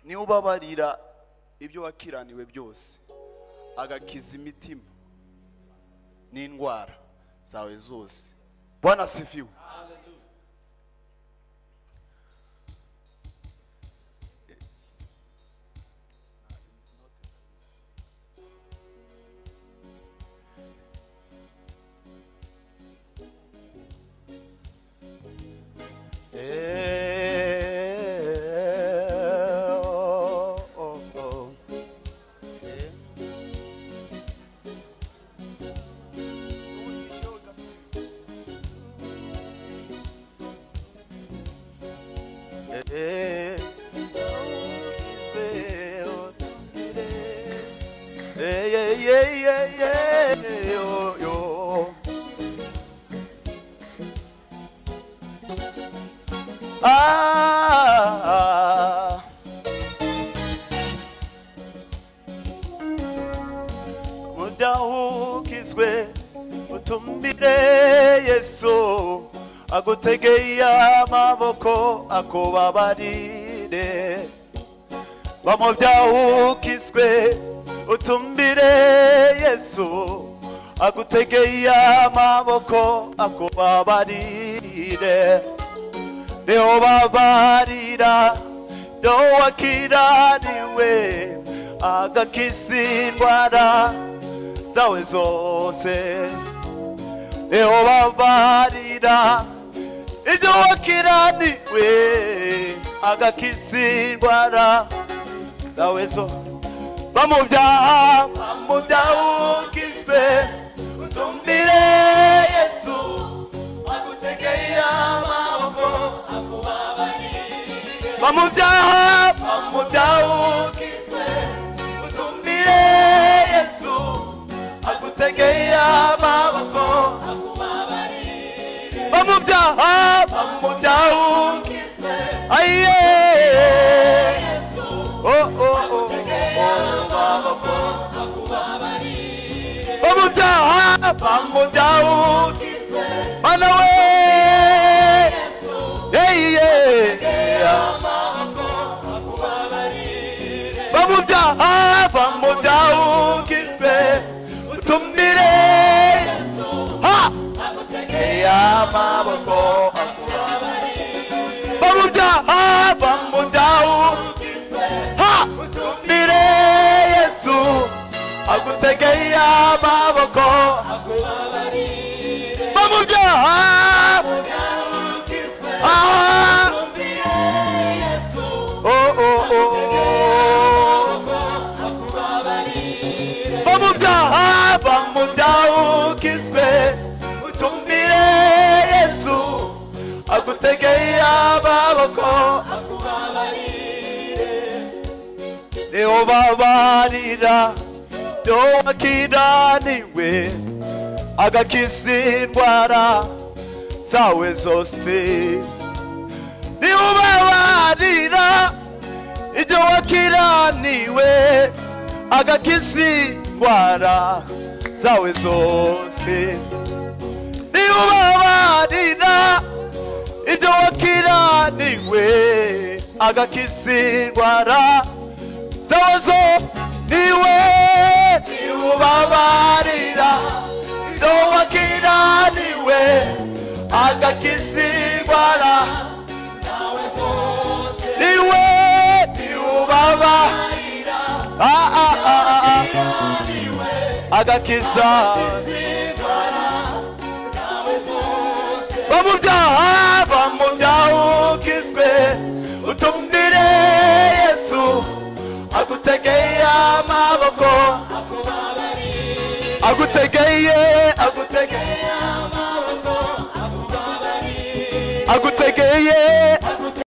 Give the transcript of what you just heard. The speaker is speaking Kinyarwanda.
niwe ubabarira ibyo wakiraniwe byose agakiza imitima n'indwara zawe zose bwana asifiwe Eh, oh, oh, oh. Eh. Eh, eh, eh, eh, eh, eh, oh, oh. Ah, mudahukizwe utumbire yesu agutegeye amaboko akubabarire bamubyahukizwe utumbire yesu agutegeye amaboko akubabarire niho babarira ibyo wakiraniwe agakiza indwara zawe zose niho babarira ibyo wakiraniwe agakiza indwara zawe zo bamubyaha bamubyahukizwe utumbire yesu agutegeye amaboko bamubyaha bamubyahukizwe utumbire yesu agutegeye amaboko bamubyaha bamubyahukizwe ayiye oh oh oh bamubyaha bamubyahukizwe mana we yeyiye bamubyaha bamubyahukizwe utumire ha y'amaboko bamubyaha bamubyahukizwe ha utumire yesu agutegeye amaboko bamubyaha ah oh oh oh bamubyaha bamubyahukizwe utumbire yesu agutegeye amaboko niho babarira ibyo wakiraniwe agakiza indwara zawe zose niwubabarira ibyo wakiraniwe agakiza indwara zawe zose niwubabarira ibyo wakiraniwe agakiza indwara zawe zo niwe niwubabarira ibyo wakiraniwe agakiza indwara niwe ubaba Ah, ah, ah, ah. agakiza bamubyaha bamubyahukizwe utumbire yesu agutegeye amaboko agutegeye agutegeye amaboko